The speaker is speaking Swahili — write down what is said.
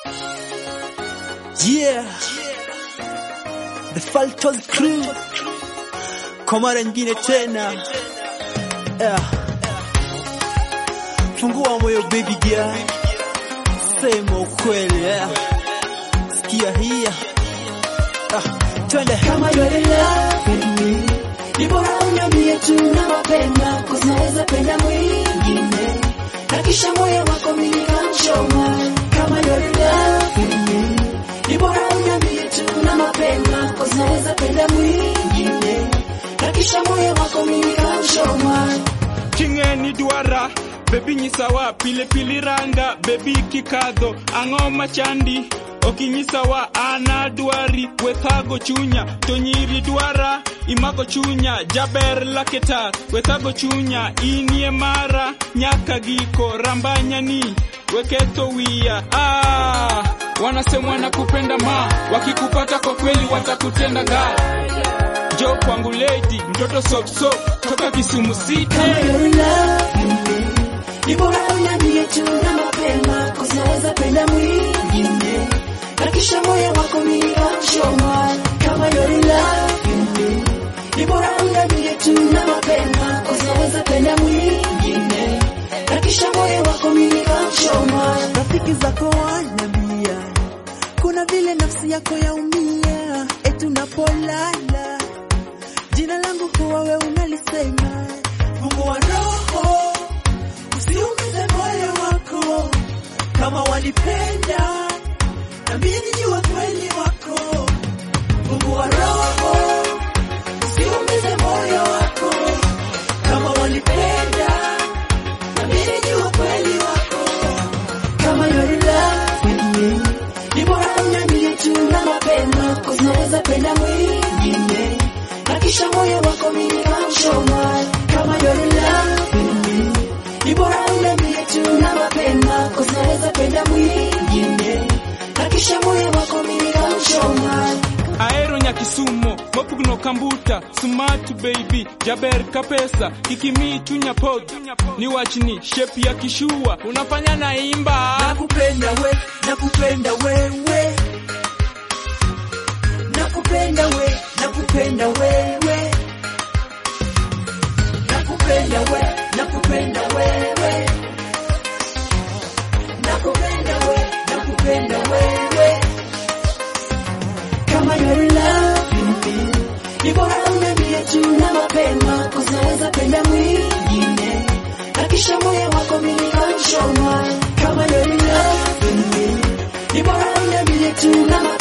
Yeah. The Faltos Crew. Kwa mara nyingine tena. Yeah. Fungua moyo baby girl. Sema ukweli yeah. Sikia hii. Ah, twende. Kama you're in love with me, ni bora uniambie tu na mapema, cause naweza penda mwingine na kisha moyo wako mimi nikamchoma. Kama you're in love with me, ni bora uniambie tu na mapema, cause naweza penda mwingine na kisha moyo wako mimi nikamchoma. Ting'eni dwara bebi nyisawa pile pili ranga bebi kikadho ang'o machandi okinyisawa ana dwari wethago chunya to nyiri dwara imago chunya jaber laketa wethago chunya inie mara nyaka giko rambanyani weketho wiya ah, wanasemwa na kupenda ma wakikupata kwa kweli watakutenda ga jo kwangu lady mtoto sopsop toka Kisumu City Kama you're in love with me, ni bora uniambie tu na mapema, cause naweza penda mwingine na kisha moyo wako mimi nikamchoma. Kama you're in love with me, ni bora uniambie tu na mapema, cause naweza penda mwingine na kisha moyo wako mimi nikamchoma. Rafiki zako wanambia kuna vile nafsi yako yaumia, eti unapolala jina langu huwa we unalisema. Mungu wa roho, usiumize moyo wako, kama wanipenda na mimi nijua kweli wako. Mungu wa roho, usiumize moyo wako, kama wanipenda na mimi nijua kweli wako. Kama you're in love with me, ni bora uniambie tu na mapema, cause naweza penda mwingine na kisha moyo wako mimi nikamchoma. Kama you're in love with me, ni bora uniambie tu na mapema, cause naweza penda mwingine na kisha moyo wako mimi nikamchoma. aero nyakisumo mopugno kambuta smart baby jaber kapesa kikimi chunya pod ni wachni shape ya kishua unafanya na imba Nakupenda we, nakupenda wewe, nakupenda we, nakupenda wewe, nakupenda we, nakupenda wewe, nakupenda we, nakupenda wewe. Kama you're in love with me, ni bora uniambie tu na mapema, cause naweza penda mwingine na kisha moyo wako mimi nikamchoma. Kama you're in love with me, ni bora uniambie tu na mapema